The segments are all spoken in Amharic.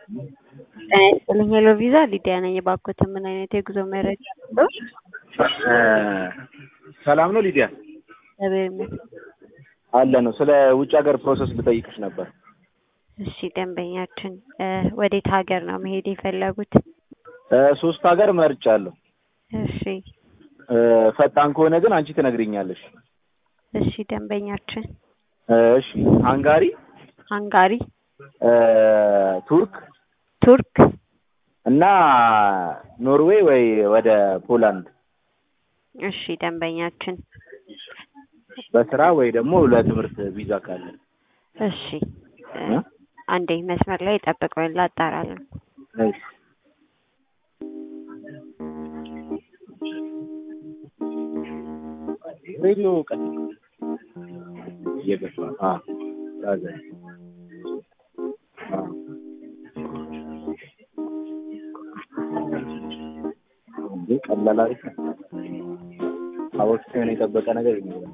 ጤና ይስጥልኝ ሄሎ ቪዛ ሊዲያ ነኝ። እባክዎት ምን አይነት የጉዞ መረጃ ነው? ሰላም ነው ሊዲያ? እግዚአብሔር ይመስገን። አለ ነው። ስለ ውጭ ሀገር ፕሮሰስ ልጠይቅሽ ነበር። እሺ ደንበኛችን እ ወዴት ሀገር ነው መሄድ የፈለጉት? እ ሶስት ሀገር መርጫለሁ። እሺ እ ፈጣን ከሆነ ግን አንቺ ትነግሪኛለሽ። እሺ ደንበኛችን እ እሺ ሃንጋሪ፣ ሃንጋሪ፣ እ ቱርክ ቱርክ፣ እና ኖርዌይ ወይ ወደ ፖላንድ እሺ ደንበኛችን በስራ ወይ ደግሞ ለትምህርት ቪዛ ካለ እሺ እ አንዴ መስመር ላይ ጠብቀውን ላጣራለን። እሺ ሬዲዮ ቀን እየገባ አ ያዘ አ እንዴ ቀላል አሪፍ ነው። አወቅቴውን የጠበቀ ነገር ይኖራል።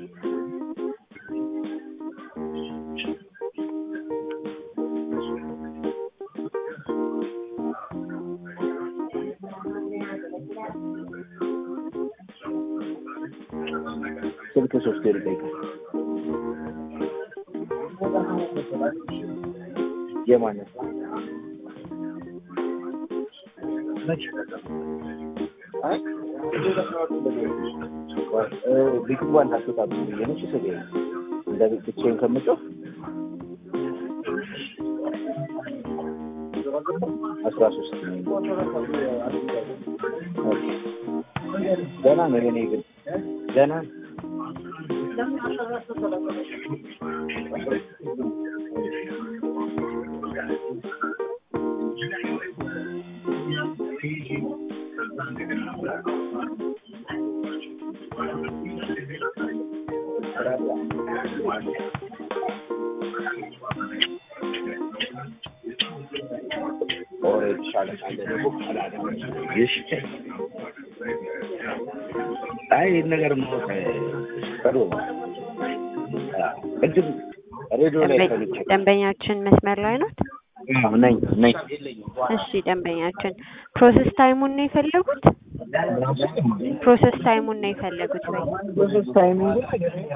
ስልክ ሶስት ይጠይቃል። የማነት ቢግዋ እንዳትወጣ ብዬ ነው ስል እንደ ብቻዬን ከምጮህ አስራ ሶስት ገና ነው የኔ ግን ገና ነው። አይ ይህን ነገር ማወቅ ጥሩ ነው። ቅድም ሬዲዮ ላይ ሰምቼ ደንበኛችን መስመር ላይ ናት። አዎ፣ ነኝ ነኝ። እሺ ደንበኛችን ፕሮሰስ ታይሙን ነው የፈለጉት? ፕሮሰስ ታይሙን ነው የፈለጉት ወይ? ፕሮሰስ ታይሚንግ